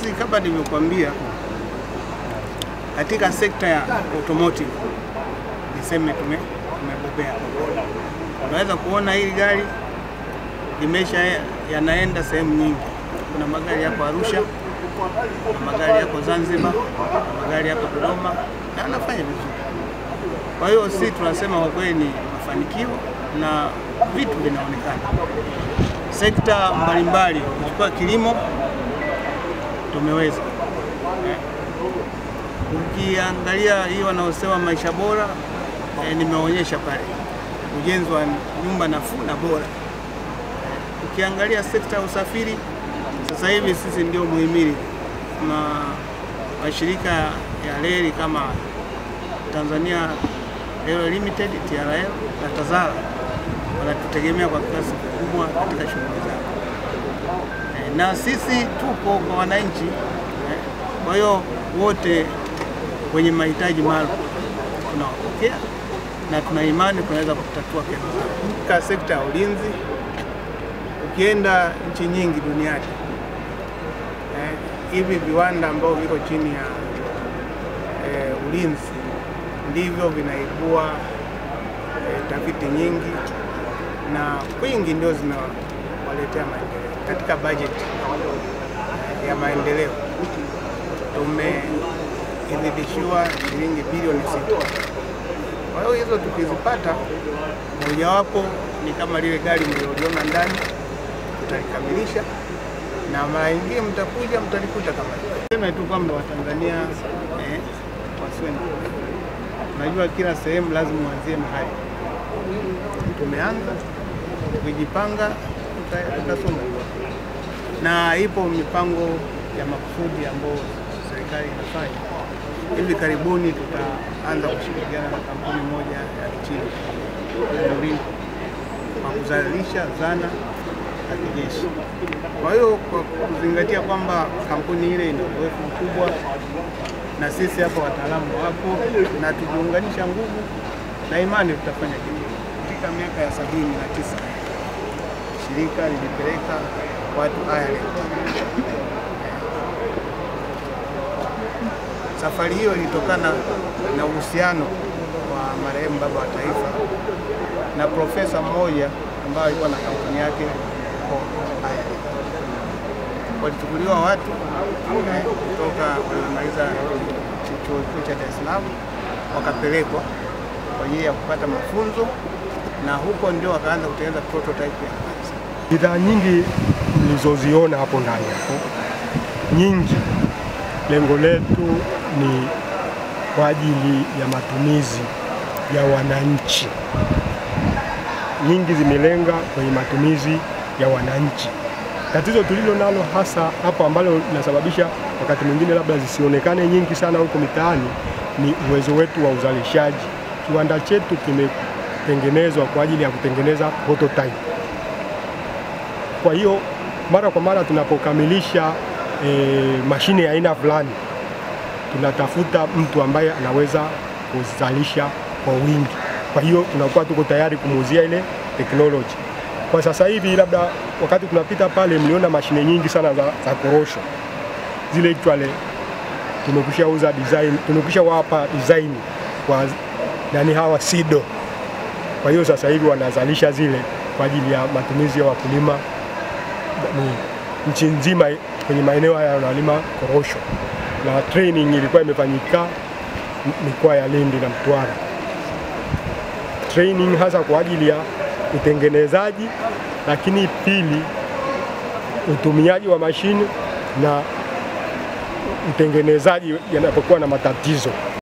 sisi kama nilivyokuambia, katika sekta ya automotive niseme tume tumebobea. Unaweza kuona hili gari limesha yanaenda sehemu nyingi. Kuna magari yako Arusha, kuna magari yako Zanzibar, kuna magari yako Dodoma na anafanya vizuri. Kwa hiyo si tunasema kwa kweli ni mafanikio na vitu vinaonekana. Sekta mbalimbali, ukichukua kilimo tumeweza eh. Ukiangalia hii wanaosema maisha bora eh, nimeonyesha pale ujenzi wa nyumba nafuu na bora eh. Ukiangalia sekta ya usafiri sasa hivi sisi ndio muhimili na mashirika ya reli kama Tanzania Railway Limited, TRL na TAZARA wanatutegemea kwa kiasi kikubwa katika shughuli zao e, na sisi tupo kwa wananchi e, kwa hiyo wote wenye mahitaji maalum tunawapokea na tuna imani tunaweza kutatua kero zao. Katika sekta ya ulinzi, ukienda nchi nyingi duniani eh, hivi viwanda ambavyo viko chini ya eh, ulinzi ndivyo vinaibua eh, tafiti nyingi na kwingi ndio zinawaletea maendeleo. Katika bajeti ya maendeleo tumeidhinishiwa shilingi bilioni sita. Kwa hiyo hizo tukizipata, mojawapo ni kama lile gari mlioliona ndani, tutalikamilisha na mara nyingine mtakuja mtalikuta kama hivyo. Sema tu kwamba Watanzania eh, wasiwe na Unajua, kila sehemu lazima uanzie mahali. Tumeanza tukijipanga, tutasonga na ipo mipango ya makusudi ambayo serikali inafanya. Hivi karibuni tutaanza kushirikiana na kampuni moja ya Kichina Ulinzi kwa kuzalisha zana za kijeshi. Kwa hiyo kwa kuzingatia kwamba kampuni ile ina uzoefu mkubwa na sisi hapa wataalamu wapo na tukiunganisha nguvu na imani tutafanya kitu. Katika miaka ya sabini na tisa shirika lilipeleka watu Ireland. Safari hiyo ilitokana na uhusiano wa marehemu baba wa taifa na profesa mmoja ambaye alikuwa na kampuni yake huko Ireland. Walichukuliwa watu kutoka wamemaliza chuo kikuu cha Dar es Salaam wakapelekwa kwa ajili ya kupata mafunzo na huko ndio wakaanza kutengeneza prototype ya kwanza. Bidhaa nyingi mlizoziona hapo ndani hapo, nyingi lengo letu ni kwa ajili ya matumizi ya wananchi. Nyingi zimelenga kwenye matumizi ya wananchi. Tatizo tulilo nalo hasa hapo ambalo linasababisha wakati mwingine labda zisionekane nyingi sana huko mitaani ni uwezo wetu wa uzalishaji. Kiwanda chetu kimetengenezwa kwa ajili ya kutengeneza prototype. Kwa hiyo mara kwa mara tunapokamilisha e, mashine ya aina fulani tunatafuta mtu ambaye anaweza kuzalisha kwa wingi. Kwa hiyo tunakuwa tuko tayari kumuuzia ile teknoloji. Kwa sasa hivi labda wakati tunapita pale mliona mashine nyingi sana za, za korosho zile actually tumekwisha uza design, tumekwisha wapa design kwa nani hawa SIDO. Kwa hiyo sasa hivi wanazalisha zile kwa ajili ya matumizi ya wakulima ni nchi nzima kwenye maeneo haya wanalima korosho, na training ilikuwa imefanyika mikoa ya Lindi na Mtwara, training hasa kwa ajili ya utengenezaji, lakini pili utumiaji wa mashine na utengenezaji yanapokuwa na matatizo.